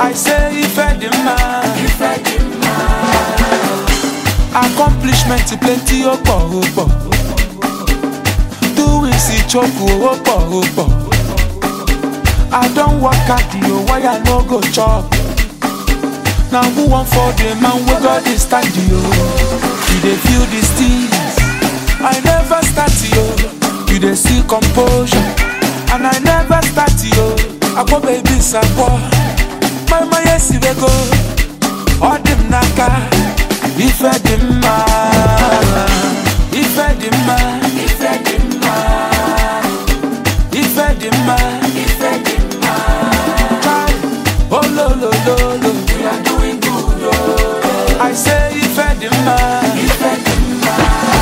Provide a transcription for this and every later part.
I say ife dị mma accomplishment plenty ó pọ̀ ó pọ̀ doings ìchoku ó pọ̀ ó pọ̀ I don work hard o why I no go chop na who wan for the man wey God dey stand yo you dey feel these things I never start yo you dey see composure and I never start yo akpọ baby sakpọ mama yesi wey go ọ dị m n'aka ife dị mma ife dị mma ife dị mma ife dị mma ife dị mma Kai, ololololo we are doing good oh. I say ife dị mma ife dị mma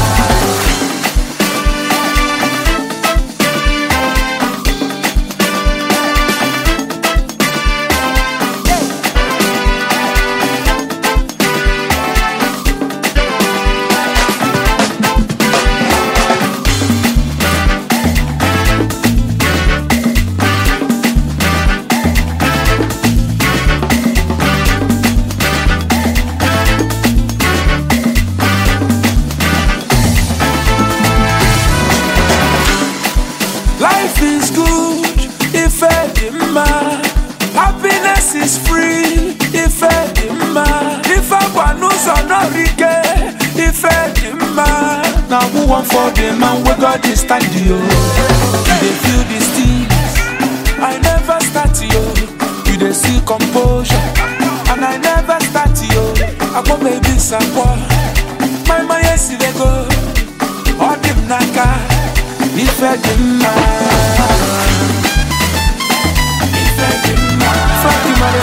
Life is good if edema. Happiness is free if edema. If I want no rike if edema. Now who want for the man we got this stand yo? You dey feel these things. I never start yo. You dey see composure. And I never start yo. I go baby sakwa. My my yes they go. All them naka. Ife dị mma Ife dị mma Fatima